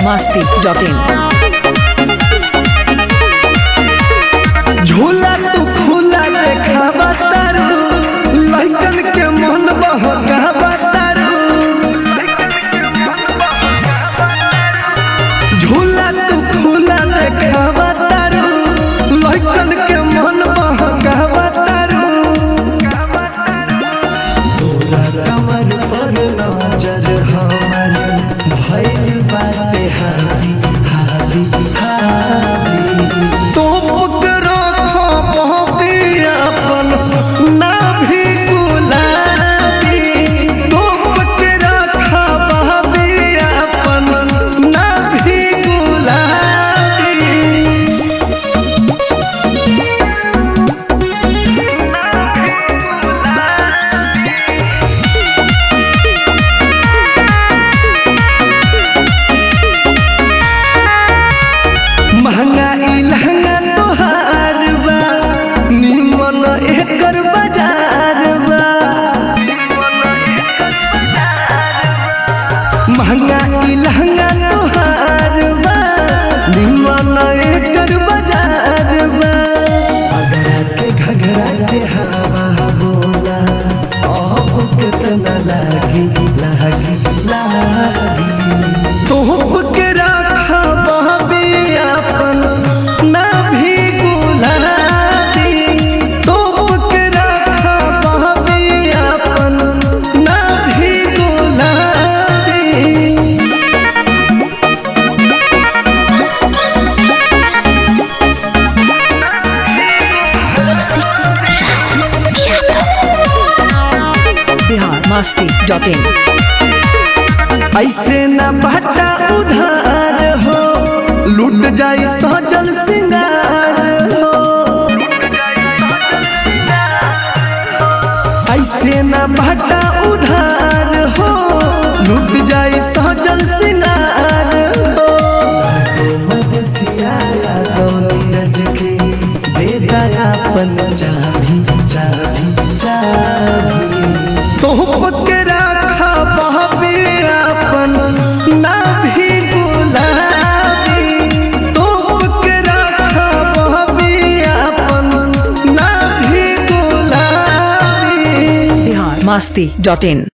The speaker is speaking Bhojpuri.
masti.in. झूला तू खुला देखावा तारू लइकन के मन बहकावा तारू झूला तू खुला देखावा तारू लइकन के मन बहकावा तारू तोरा कमर पर नजर हमर भइल बाटे हावी हावी हावी तो पकड़ो खबी अपन ना भी गुलाबी तो पकड़ो खबी अपन ना भी गुलाबी महंगा ई लहंगा तोहार बा निमन एकर बाजार बा महंगा ई लहंगा तोहार बा निमन एकर बाजार बा अगरा के घगरा के हवा बोला अब कितना लागी लागी लागी तोहप के रखा बहबी अपन ना भी गुलाबी तोहप के रखा बहबी अपन ना भी गुलाबी Bihar masti.in. ऐसे न बाटा उधार हो लूट जाई सजल सिंगार हो ऐसे न बाटा उधार हो लूट जाई सजल सिंगार हो मदसिया नीरज के दे दयापन चाभी चाभी चाभी तोहप के रखा बहबी अपन ना भी गुलाबी तोहप के रखा बहबी अपन ना भी गुलाबी Bihar masti.in.